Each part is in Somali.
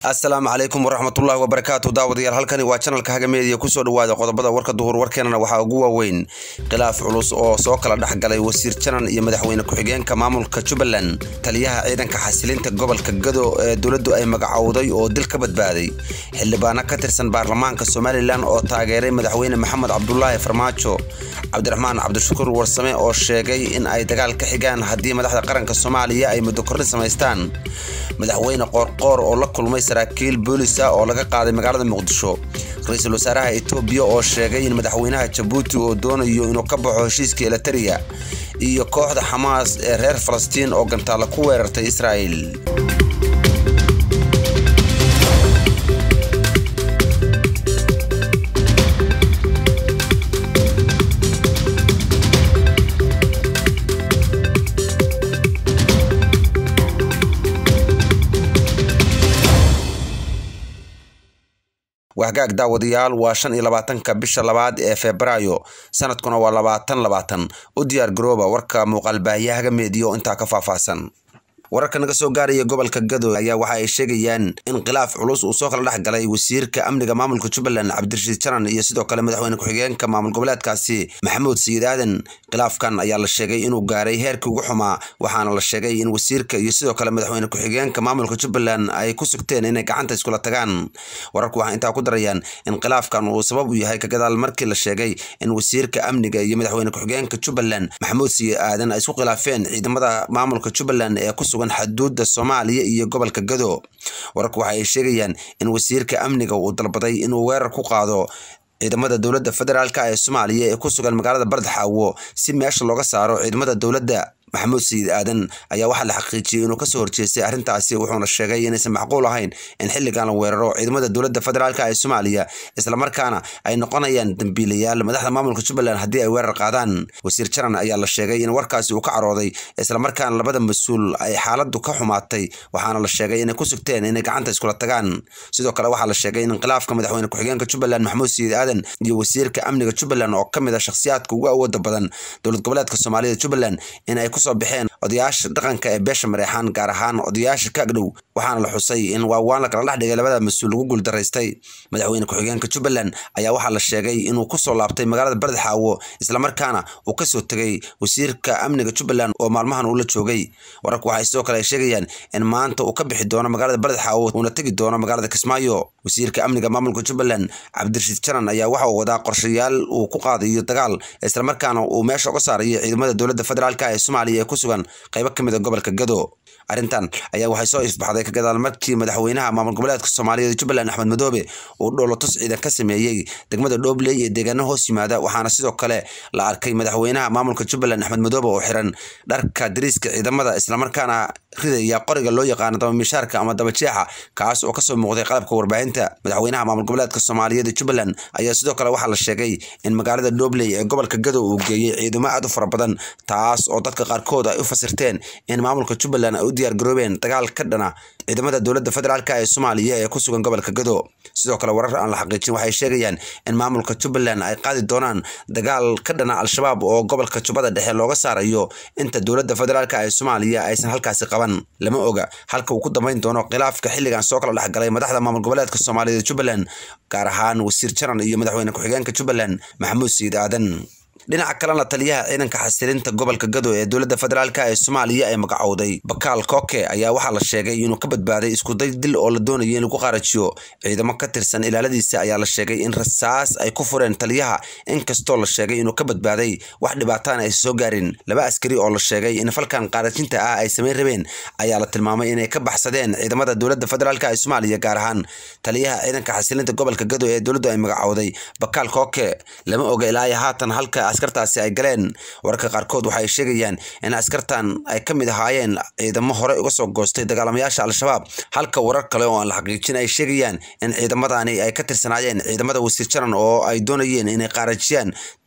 asalaamu calaykum waraxmatullaahi wabarakaatu daawadayaal halkani waa janalka haga meediya kusoo dhawaada qodobada warka duhur warkeenana waxaa ugu waaweyn khilaaf culus oo soo kala dhex galay wasiir janan iyo madaxweyne ku-xigeenka maamulka jubbaland taliyaha ciidanka xasilinta gobolka gado ee dowladdu ay magacowday oo dil ka badbaaday xildhibaano ka tirsan baarlamaanka somalilan oo taageeray madaxweyne maxamed cabdulaahi farmaajo cabdiraxmaan cabdishakuur warsame oo sheegay in ay dagaal ka xigaan haddii madaxda qaranka soomaaliya ay muddo korrin samaystaan madaxweyne qoorqoor oo la kulmay saraakiil boolisa oo laga qaaday magaalada muqdisho ra-iisul wasaaraha etoobiya oo sheegay in madaxweynaha jabuuti oo doonayo inuu ka baxo heshiiska elatariya iyo kooxda xamaas ee reer falastiin oo gantaalla ku weerartay israa'il wahgaag daawadayaal waa shan iyo labaatanka bisha labaad ee febraayo sanadkuna waa labaatan labaatan u diyaar garooba warka muuqaalbaahiyahaga meediyo intaa ka faahfaahsan wararka naga soo gaaraya gobolka gado ayaa waxa ay sheegayaan in khilaaf culus uu soo kala dhex galay wasiirka amniga maamulka jubbaland cabdirashiid janan iyo sidoo kale madaxweyne ku-xigeenka maamul goboleedkaasi maxamuud sayid aadan khilaafkan ayaa la sheegay inuu gaaray heerkii ugu xumaa waxaana la sheegay in wasiirka iyo sidoo kale madaxweyne ku-xigeenka maamulka jubbaland ay ku sugteen inay gacanta iskula tagaan wararku waxay intaa ku darayaan in khilaafkan uu sabab u yahay kagadaal markii la sheegay in wasiirka amniga iyo madaxweyne ku-xigeenka jubbaland maxamuud sayid aadan ay isku khilaafeen ciidamada maamulka jubbaland ee ku xaduuda soomaaliya iyo gobolka gado wararku waxa ay sheegayaan in wasiirka amniga uu dalbaday inuu weerar ku qaado ciidamada dowladda federaalk ee soomaaliya ee ku sugan magaalada bardxaawo si meesha looga saaro ciidamada dowladda maxamuud sayid aadan ayaa waxaa la xaqiijiyey inuu kasoo horjeestay arrintaasi wuxuuna sheegay inaysan macquul ahayn in xilligan la weeraro ciidamada dowladda federaalk ee soomaaliya islamarkaana ay noqonayaan dambiilayaal madaxda maamulka jubbaland haddii ay weerar qaadaan wasiir janan ayaa la sheegay in warkaasi uu ka carooday islamarkaana labada mas-uul ay xaaladu ka xumaatay waxaana la sheegay inay ku sugteen inay gacanta iskula tagaan sidoo kale waxaa la sheegay in khilaafka madaxweyne ku-xigeenka jubbaland maxamuud sayid aadan iyo wasiirka amniga jubbaland oo ka mid a shakhsiyaadka ugu awooda badan dowlad goboleedka soomaalida jubbaland in ay kusoo baxeen odayaasha dhaqanka ee beesha mareexaan gaar ahaan odayaasha ka agdhow waxaana la xusay in waawaan la kala dhex dhigay labada mas-uul lagu guuldaraystay madaxweyne ku-xigeenka jubbaland ayaa waxaa la sheegay inuu kusoo laabtay magaalada bardxaawo islamarkaana uu kasoo tegay wasiirka amniga jubbaland oo maalmahan uu la joogay wararku waxay sidoo kale ay sheegayaan in maanta uu ka bixi doono magaalada bardxaawo uuna tegi doono magaalada kismaayo wasiirka amniga maamulka jubbaland cabdirashiid janan ayaa waxa uu wadaa qorshayaal uu ku qaadayo dagaal islamarkaana uu meesha uga saarayo ciidamada dowladda federaalk ee soomaaliya ee ku sugan qaybo ka mid a gobolka gado arrintan ayaa waxay soo ifbaxday ka gadaal markii madaxweynaha maamul goboleedka soomaaliyeed jubbaland axmed madoobe uu dhoolotus ciidan ka sameeyey degmada dhoobley iyo deegaano hoos yimaada waxaana sidoo kale la arkay madaxweynaha maamulka jubbaland axmed madoobe oo xiran dharka dariiska ciidamada islamarkaana ridaya qoriga loo yaqaano dabamishaarka ama dabajeexa kaas oo kasoo muuqday qalabka warbaahinta madaxweynaha maamul goboleedka soomaaliyeed ee jubbaland ayaa sidoo kale waxaa la sheegay in magaalada dhoobley ee gobolka gado uu geeyey ciidamo aad u fara badan taas oo dadka qaarkood ay u fasirteen in maamulka jubbaland ay u diyaar garoobeen dagaal ka dhana ciidamada dowladda federaalk ee soomaaliya ee ku sugan gobolka gado sidoo kale warar aan la xaqiijin waxay sheegayaan in maamulka jubbaland ay qaadi doonaan dagaal ka dhana al-shabaab oo gobolka jubbada dhexe looga saarayo inta dowladda federaalk ee soomaaliya aysan halkaasi qaban lama oga halka uu ku dambeyn doono khilaafka xilligan soo kala dhexgalay madaxda maamul goboleedka soomaaliyeed jubbaland gaar ahaan wasiir janan iyo madaxweyne ku-xigeenka jubbaland maxamuud sayid aadan dhinaca kalena taliyaha ciidanka xasilinta gobolka gado ee dowladda federaalk ee soomaaliya ee magacowday bakaal koke ayaa waxaa la sheegay inuu ka badbaaday iskuday dil oo la doonayay in lagu qaarajiyo ciidamo ka tirsan ilaaladiisa ayaa la sheegay in rasaas ay ku fureen taliyaha inkastoo la sheegay inuu ka badbaaday wax dhibaataana aysa soo gaarin laba askari oo la sheegay in falkan qaarajinta ah ay samayn rabeen ayaa la tilmaamay inay ka baxsadeen ciidamada dowladda federaalk ee soomaaliya gaar ahaan taliyaha ciidanka xasilinta gobolka gado ee dowladdu ay magacowday bakaal koke lama oga ilaa haatan halka askartaasi ay galeen wararka qaarkood waxaay sheegayaan in askartan ay ka mid ahaayeen ciidamo hore uga soo goostay dagaalamayaasha al-shabaab halka warar kale oo aan la xaqiijin ay sheegayaan in ciidamadani ay ka tirsanaayeen ciidamada wasiir janan oo ay doonayeen inay qaarajiyaan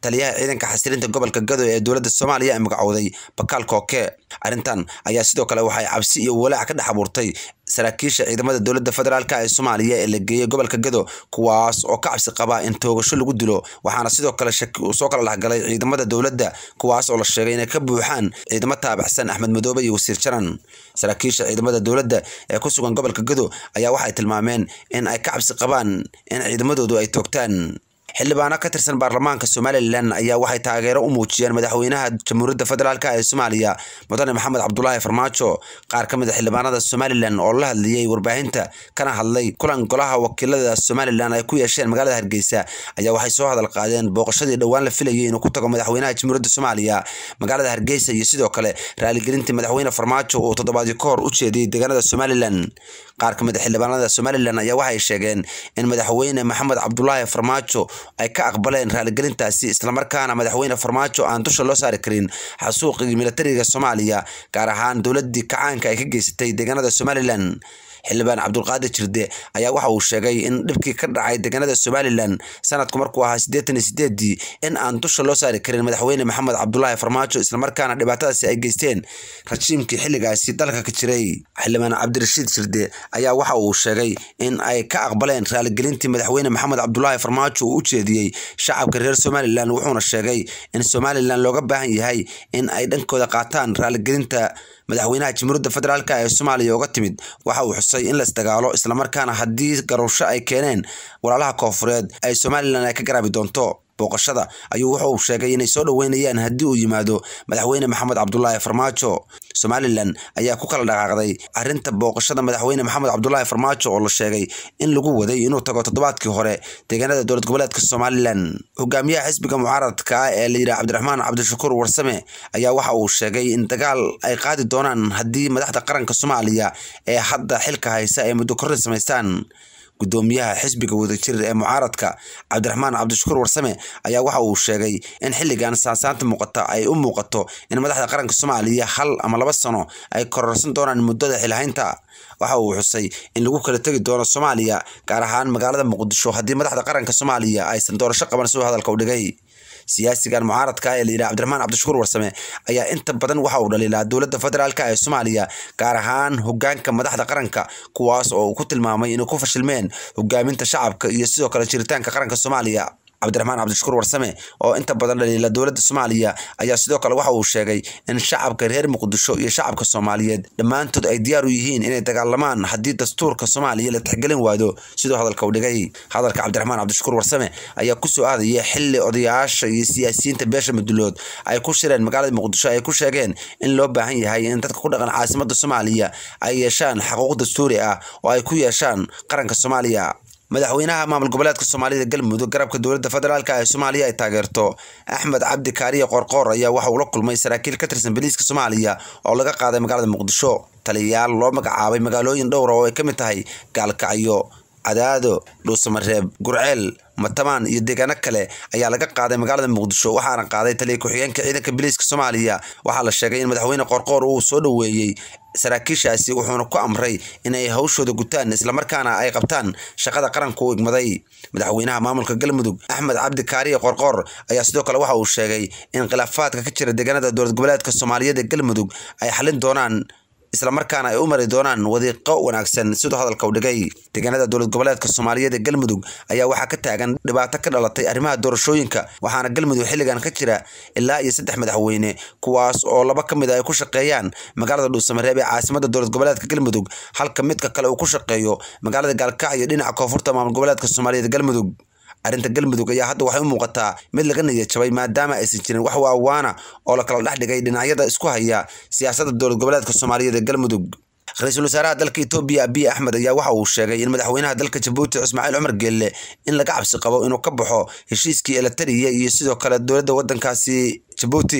taliyaha ciidanka xasilinta gobolka gado ee dowladda soomaaliya ee magacowday bakaal kooke arrintan ayaa sidoo kale waxay cabsi iyo walaac ka dhex abuurtay saraakiisha ciidamada dowladda federaalk ee soomaaliya ee la geeyey gobolka gado kuwaas oo ka cabsi qaba in toogasho lagu dilo waxaana sidoo kale shaki uu soo kala dhexgalay ciidamada dowladda kuwaas oo la sheegay inay ka buuxaan ciidamo taabacsan axmed madoobe iyo wasiir jaran saraakiisha ciidamada dowladda ee ku sugan gobolka gado ayaa waxay tilmaameen in ay ka cabsi qabaan in ciidamadoodu ay toogtaan xildhibaano ka tirsan baarlamaanka somalilan ayaa waxay taageero u muujiyeen madaxweynaha jamhuuriyadda federaalk ee soomaaliya mudane maxamed cabdulaahi farmaajo qaar ka mid a xildhibaanada somalilan oo la hadlayey warbaahinta kana hadlay kulan golaha wakiilada somalilan ay ku yeesheen magaalada hargeysa ayaa waxay soo hadal qaadeen booqashadii dhowaan la filayay inuu ku tago madaxweynaha jamhuuriyadda soomaaliya magaalada hargeysa iyo sidoo kale raaligelintii madaxweyne farmaajo uu toddobaadyo ka hor u jeediyey deegaanada somalilan qaar ka mid a xildhibaanada somalilan ayaa waxay sheegeen in madaxweyne maxamed cabdulaahi farmaajo ay ka aqbaleen raaligelintaasi islamarkaana madaxweyne farmaajo aan dusha loo saari karin xasuuqii militariga soomaaliya gaar ahaan dowladii kacaanka ay ka geysatay deegaanada somalilan xildhibaan cabdulqaadir jirde ayaa waxa uu sheegay in dhibkii ka dhacay deegaanada somalilan sanadku markuu ahaa siddeetan iyo sideedii in aan dusha loo saari karin madaxweyne maxamed cabdulaahi farmaajo islamarkaana dhibaatadaasi ay geysteen rajiimkii xilligaasi dalka ka jiray xildhibaan cabdirashiid jirde ayaa waxa uu sheegay in ay ka aqbaleen raaligelintii madaxweyne maxamed cabdulaahi farmaajo uu u jeediyey shacabka reer somalilan wuxuuna sheegay in somalilan looga baahan yahay in ay dhankooda qaataan raaligelinta madaxweynaha jamhuuriyadda federaalk ee soomaaliya uga timid waxa uu xusay in la isdagaalo islamarkaana haddii garowsho ay keeneen walaalaha koofureed ay somalilan ay ka garaabi doonto booqashada ayuu wuxa uu sheegay inay soo dhoweynayaan haddii uu yimaado madaxweyne maxamed cabdulaahi farmaajo somalilan ayaa ku kala dhaqaaqday arrinta booqashada madaxweyne maxamed cabdulaahi farmaajo oo la sheegay in lagu waday inuu tago toddobaadkii hore deegaanada dowlad goboleedka somalilan hogaamiyaha xisbiga mucaaradka ee la yidhaha cabdiraxmaan cabdishakuur warsame ayaa waxa uu sheegay in dagaal ay qaadi doonaan haddii madaxda qaranka soomaaliya ee hadda xilka haysa ay muddo korrin samaystaan gudoomiyaha xisbiga wadajir ee mucaaradka cabdiraxmaan cabdishakuur warsame ayaa waxa uu sheegay in xilligan saansaanta muuqata ay u muuqato in madaxda qaranka soomaaliya hal ama laba sano ay kororsan doonaan muddada xilhaynta waxa uu xusay in lagu kala tegi doono soomaaliya gaar ahaan magaalada muqdisho haddii madaxda qaranka soomaaliya aysan doorasho qaban siduu hadalka u dhigay siyaasigan mucaaradka ee layidhaha cabdiraxmaan cabdishakuur warsame ayaa inta badan waxa uu dhaliilaa dowladda federaalk ee soomaaliya gaar ahaan hogaanka madaxda qaranka kuwaas oo uu ku tilmaamay inay ku fashilmeen hogaaminta shacabka iyo sidoo kale jiritaanka qaranka soomaaliya cabdiraxmaan cabdishakuur warsame oo inta badan dhaliila dowladda soomaaliya ayaa sidoo kale waxa uu sheegay in shacabka reer muqdisho iyo shacabka soomaaliyeed dhammaantood ay diyaar u yihiin inay dagaalamaan haddii dastuurka soomaaliya la tixgelin waado siduu hadalka u dhigay hadalka cabdiraxmaan cabdishakuur warsame ayaa kusoo aadaya xili odayaasha iyo siyaasiyiinta beesha madulood ay ku shireen magaalada muqdisho ay ku sheegeen in loo baahan yahay in dadka ku dhaqan caasimada soomaaliya ay yeeshaan xaquuq dastuuri ah oo ay ku yeeshaan qaranka soomaaliya madaxweynaha maamul goboleedka soomaalida galmudug garabka dowladda federaalk ee soomaaliya ay taageerto axmed cabdi kaariye qorqoor ayaa waxa uu la kulmay saraakiil ka tirsan boliiska soomaaliya oo laga qaaday magaalada muqdisho taliyayaal loo magacaabay magaalooyin dhowra oo ay ka mid tahay gaalkacyo cadaado dhuusamareeb gurceel matamaan iyo deegaano kale ayaa laga qaaday magaalada muqdisho waxaana qaaday taliya ku-xigeenka ciidanka biliiska soomaaliya waxaa la sheegay in madaxweyne qorqoor uu soo dhoweeyey saraakiishaasi wuxuuna ku amray inay hawshooda gutaan islamarkaana ay qabtaan shaqada qaranka u igmaday madaxweynaha maamulka galmudug axmed cabdi kaariye qorqoor ayaa sidoo kale waxa uu sheegay in khilaafaadka ka jira deegaanada dowlad goboleedka soomaaliyeed ee galmudug ay xalin doonaan islamarkaana ay u mari doonaan wadiiqo wanaagsan siduu hadalka u dhigay deegaanada dowlad goboleedka soomaaliyeed ee galmudug ayaa waxaa ka taagan dhibaato ka dhalatay arrimaha doorashooyinka waxaana galmudug xilligan ka jira ilaa iyo saddex madaxweyne kuwaas oo laba ka mid a ay ku shaqeeyaan magaalada dhuusamareeb ee caasimada dowlad goboleedka galmudug halka midka kale uu ku shaqeeyo magaalada gaalkacyo dhinaca koonfurta maamul goboleedka soomaaliyeed galmudug arrinta galmudug ayaa hadda waxay u muuqataa mid laga niyad jabay maadaama aysan jirin wax waawaana oo la kala dhex dhigay dhinacyada isku haya siyaasadda dowlad goboleedka soomaaliyeed ee galmudug ra-iisul wasaaraha dalka etoobiya abiy axmed ayaa waxa uu sheegay in madaxweynaha dalka jabuuti ismaaciil cumar geelle in laga cabsi qabo inuu ka baxo heshiiskii elatariya iyo sidoo kale dowladda waddankaasi jabuuti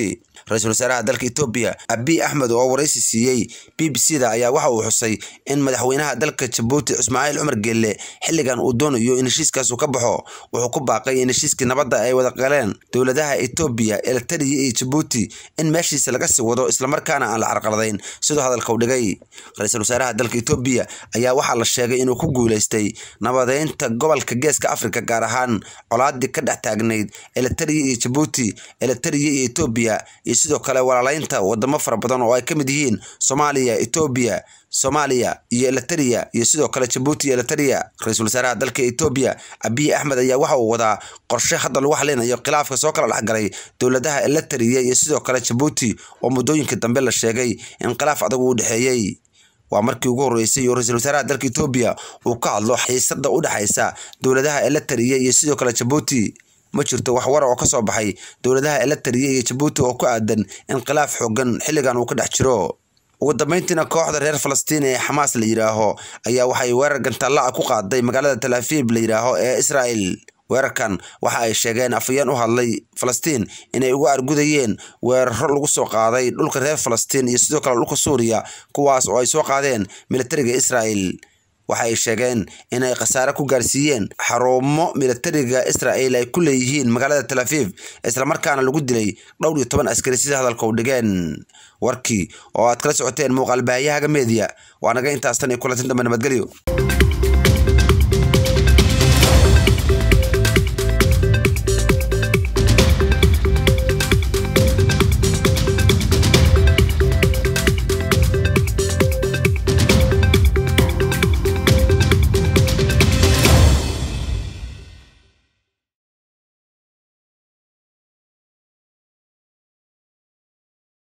ra-iisul wasaaraha dalka etoobiya abiy axmed oo waraysi siiyey b b c da ayaa waxa uu xusay in madaxweynaha dalka jabuuti ismaaciil cumar geelle xilligan uu doonayo in heshiiskaasu ka baxo wuxuu ku baaqay in heshiiskii nabadda ay wada galeen dowladaha etoobiya elitariya iyo jabuuti in meeshiisa laga sii wado islamarkaana aan la carqaladayn siduu hadalka u dhigay ra-iisul wasaaraha dalka etoobiya ayaa waxaa la sheegay inuu ku guuleystay nabadeynta gobolka geeska afrika gaar ahaan colaadii ka dhex taagnayd elitariya iyo jabuuti elitariya iyo etoobiya iyo sidoo kale walaalaynta wadamo fara badan oo ay ka mid yihiin soomaaliya etoobiya soomaaliya iyo elitariya iyo sidoo kale jabuuti iyo elitariya ra-iisul wasaaraha dalka etoobiya abiy axmed ayaa waxa uu wadaa qorshe hadda lagu xalinayo khilaafka soo kala dhexgalay dowladaha elitariya iyo sidoo kale jabuuti oo muddooyinka dambe la sheegay in khilaaf adag uu dhexeeyey waa markii ugu horreysay oo ra-iisul wasaaraha dalka etoobiya uu ka hadlo xiisada u dhexaysa dowladaha elitariya iyo sidoo kale jabuuti ma jirto wax war oo ka soo baxay dowladaha elitariya iyo jabuuti oo ku aadan in khilaaf xoogan xilligan uu ka dhex jiro ugu dambeyntiina kooxda reer falastiin ee xamaas la yidhaaho ayaa waxay weerar gantaalla ah ku qaaday magaalada talaafiib la yidhaaho ee israa'el weerarkan waxa ay sheegeen afayeen u hadlay falastiin inay uga argudayeen weeraro lagu soo qaaday dhulka reer falastiin iyo sidoo kale dhulka suuriya kuwaas oo ay soo qaadeen militariga israa'el waxa ay sheegeen inay khasaare ku gaarsiiyeen xarumo militariga israa'el ay ku leeyihiin magaalada talaafiif islamarkaana lagu dilay dhowr iyo toban askari sida hadalka u dhigeen warkii oo aad kala socoteen muuqaal baahiyahaga meediya waa naga intaas tan iyo kulantin dambe nabadgelyo